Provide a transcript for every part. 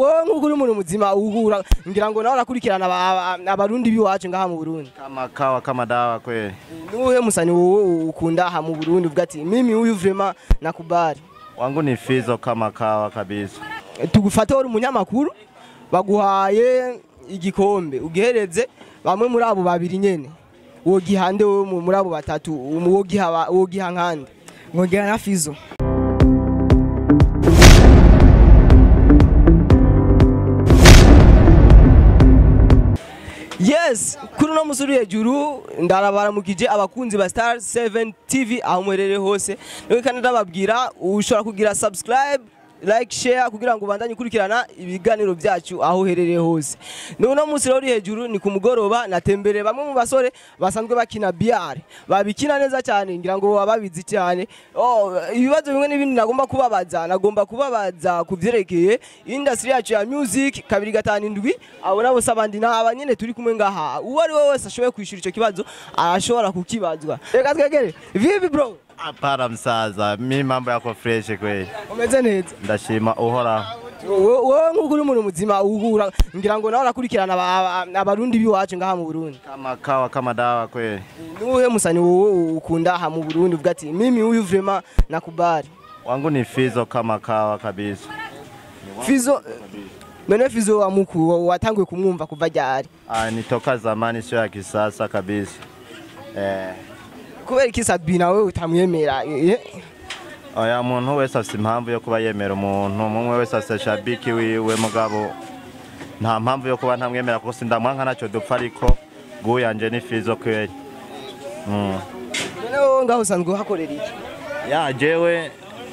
wowe nk'uko uri umuntu muzima uhura ngira ngo nawe urakurikirana aba- aba- abarundi b'iwacu ngaha mu Burundi Kama kawa kama dawa kweli. nuhe musani wowe ukunda aha mu Burundi uvuga ati mimi huyu vraiment nakubali Wangu ni Fizo kama kawa kabisa. tugufate uri umunyamakuru baguhaye igikombe ugihereze bamwe muri abo babiri nyene wogiha nde wowe mu- muri abo batatu wogiha ba- wogiha nkande nkongera na fizo yes kuri uno musuri hejuru ndarabaramukije abakunzi ba star 7 tv aho muherereye hose niwe kandi ndababwira ushobora kugira subscribe like share kugira ngo ubandanye ukurikirana ibiganiro byacu aho uherereye hose n'uno munsi rero uri hejuru ni ku mugoroba natembereye bamwe mu basore basanzwe bakina biyare babikina neza cyane ngira ngo baba babizi cyane oh, ibibazo bimwe n'ibindi nagomba kubabaza nagomba kubabaza ku byerekeye industry yacu ya music kabiri gatanu indwi abo nabo si abandi ni aba nyine turi kumwe ngaha uwo ari we wese ashoboye kwishyura icyo kibazo arashobora kukibazwa reka twegere vivi bro Hapana msaza, mi mambo yako fresh kweli. umeze neza Ndashima uhoraho. wowe wowe nk'uko uri umuntu muzima uhura ngira ngo nawe urakurikirana aba- aba- abarundi b'iwacu ngaha mu Burundi Kama kawa kama dawa kweli. nuhe musani wowe ukunda aha mu Burundi uvuga ati mimi huyu vraiment nakubali Wangu ni Fizo kama kawa kabisa. Fizo none Fizo wa muku watanguye kumwumva kuva ryari Ah, ni toka zamani sio ya kisasa kabisa. Eh, kubera iki Sabi nawe utamwemera eh? oya muntu wese afite impamvu yo kuba yemera umuntu umwe wese afite shabiki wiwe mugabo nta mpamvu yo kuba ntamwemera kuko sindamwanka ntacyo dupfa ariko guyanje ni Fizo kweli. Mm. none wowe ngaho usanzwe uhakorera iki ya jewe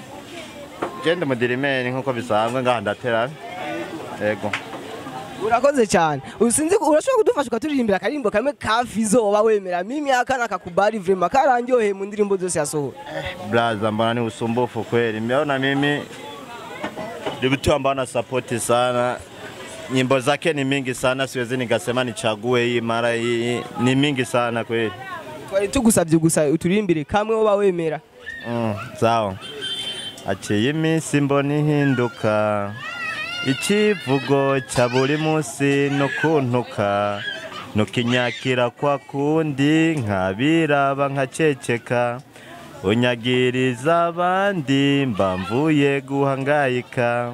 je ndi mudirimeri nkuko bisanzwe ngaha ndatera ego urakoze cyane usinzi urashobora kudufasha ukaturirimbira akaririmbo kamwe ka Fizo woba wemera mimi aka nakakubali vraiment karandyoheye mu ndirimbo zose yasohoye blaza mbona ni usumbufu kweli mmeona mimi ni mtu ambaye ana support sana nyimbo zake ni mingi sana siwezi nikasema nichague hii mara hii ni mingi sana kweli twari tugusabye gusa uturirimbire kamwe woba wemera mm, sawa aciye iminsi mbona ihinduka ikivugo cya buri munsi no kuntuka nukinyakira kwa kundi nkabiraba nkaceceka unyagiriza abandi mba mvuye guhangayika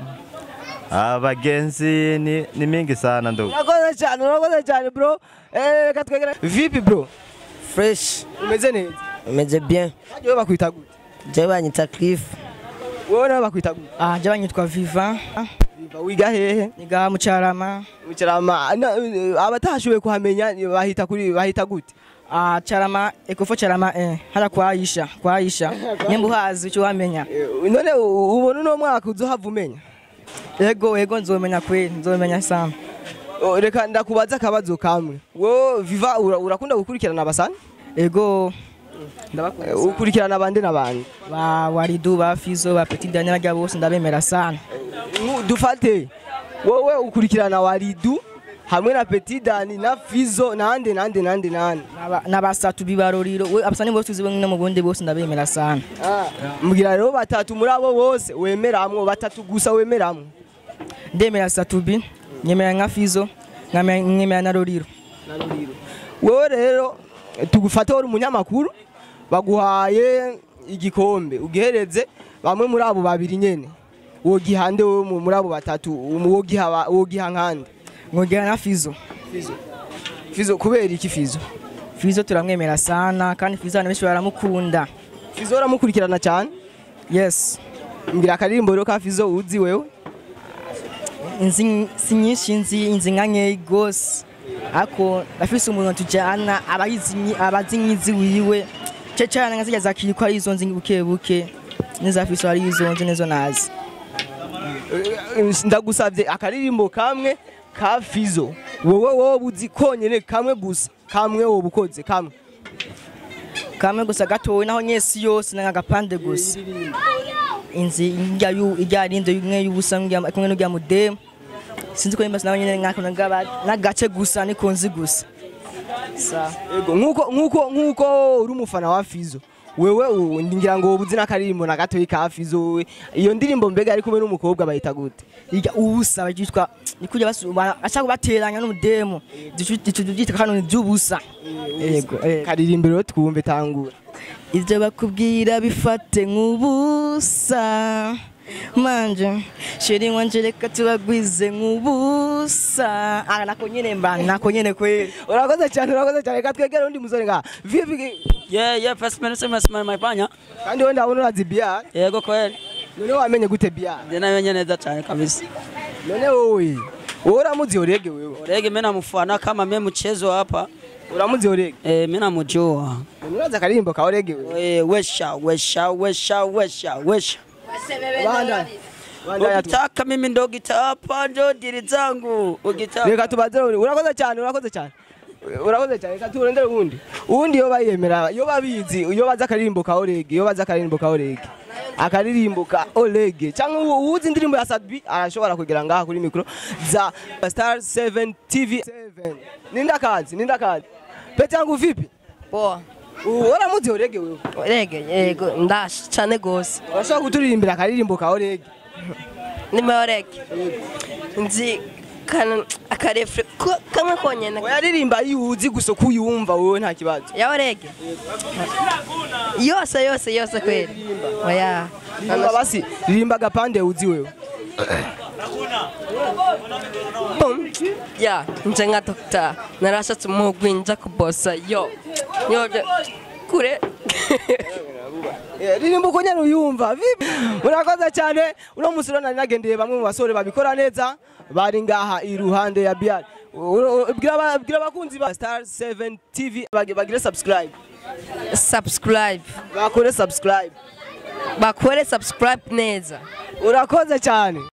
abagenzi ni, ni mingi sana ndugu urakoze cyane urakoze cyane bro eh reka twegere vipi bro fresh umeze neza umeze bien Hajya wowe bakwita gute jewe banyita cliff wowe nawe bakwita gute ah jewe banyitwa viva Viva, wiga hehe niga mu carama Mucarama na- abatashoboye kuhamenya bahita kuri bahita gute ah carama ekofo carama eh hara kwa Aisha kwa Aisha nyembu hazi cyo wamenya Eh, none u- ubona uno mwaka uzohava umenya ego ego nzomenya kweli nzomenya sana Oh, reka ndakubaza akabazo kamwe wowe viva ura- urakunda gukurikirana abasani ego Eh, ndabakunda ukurikirana abandi n'abandi ba waridu ba fizo ba petit daniel gabo bose ndabemera sana Nku- dufate wowe ukurikirana waridu hamwe na petit dani na fizo nande nande nande nande N'aba- n'abasatu bibaroriro we abasani bose tuzi bamwe mu bundi bose ndabemera sana mbwira rero batatu muri abo bose wemeramwo batatu gusa wemeramwo ndemera satubi nyemera nka fizo nkamera- nkemera na roriro wowe rero tugufate uri umunyamakuru baguhaye igikombe ugihereze bamwe muri abo babiri nyene wogiha nde wowe mu- muri abo batatu wogiha ba- wogiha nkande nkongera na fizo fizo kubera iki fizo fizo turamwemera sana kandi fizo abantu benshi baramukunda fizo uramukurikirana cyane yes mbwira akaririmbo rero ka fizo uzi wewe inzi si nyinshi nzi inzi nka nkeyi gose ariko ndafise umuntu tujyana abayizi nyi- abazi nkizi wiwe ce cyane nka zirya zakiriko ari izo nzi buke buke n'iza fizo ari izo nzi nizo nazi Eh, ndagusabye akaririmbo kamwe ka fizo wowe wowe uzi konyene kamwe gusa kamwe wowe ukoze kamwe kamwe gusa gatowe naho nyesi yose n'agapande gusa inzi irya yu- irya rinde imwe y'ubusa n'irya- kumwe n'irya mudemu sinzi ko nimba nawe nyine nkako n'agaba- n'agace gusa niko nzi gusa sa Ego nkuko nkuko nkuko uri umufana wa Fizo wewe u- ngira ngo ubuzi n'akaririmbo na gatoyi ka Fizo we iyo ndirimbo mbega ari kumwe n'umukobwa bayita gute iga ubusa bagitwa nikuja basuba ashaka bateranya n'umudemo byita kano by'ubusa yego yego. karirimbo rero twumve tangura ibyo bakubwira bifate nk'ubusa manje sheri wanje reka tubagwize nk'ubusa ah nako nyene mba nako nyene kweli urakoze cyane urakoze cyane reka twegere undi musore nga vipi Yeah, yeah, first minute sema sema maifanya. kandi we ndabona urazi biya Yego kweli. none wamenye gute biya Ndio wenye neza cyane kabisa. none wowe wowe uramuzi orege wewe Orege mimi namfuana kama mimi mchezo hapa. uramuzi orege Eh, mimi namjua. none urazi akaririmbo ka orege wewe Eh, wesha wesha wesha wesha wesha. banda banda Ukitaka mimi ndo gita hapa ndo dili zangu. Ukitaka reka tubaze uri- urakoze cyane urakoze cyane urakoze cyane reka turondere uwundi uwundi iyo bayemera iyo babizi iyo bazi akaririmbo ka orege iyo bazi akaririmbo ka orege akaririmbo ka orege cyangwa uwo- uwuzi indirimbo ya sadbi arashobora kugera ngaha kuri mikoro za star 7 tv 7 ninda kazi ninda kazi pe cyangwa vipi Poa. uramuzi orege wewe Rege, yego, ndash cyane gose. urashobora kuturirimbira akaririmbo ka orege Nimero rege. Nzi kana akarefre ko- kamwe konyene. oyaririmba iyo uzi gusa ko uyumva wowe nta kibazo Ya rege. Yose yose yose kweli. Oya. ririmba basi ririmba agapande uzi wewe Bum. Ya, nje nka doctor. Narashatse umugwi nja kubosa yo. Yo je- kure. Eh, ririmba uko nyene uyumva vipi urakoze cyane uno musi rero nari nagendeye bamwe mu basore babikora neza bari ngaha iruhande ya biari bwira aba- bwira abakunzi ba star 7 tv bagi- bagire subscribe Subscribe. bakore subscribe Bakore subscribe neza. urakoze cyane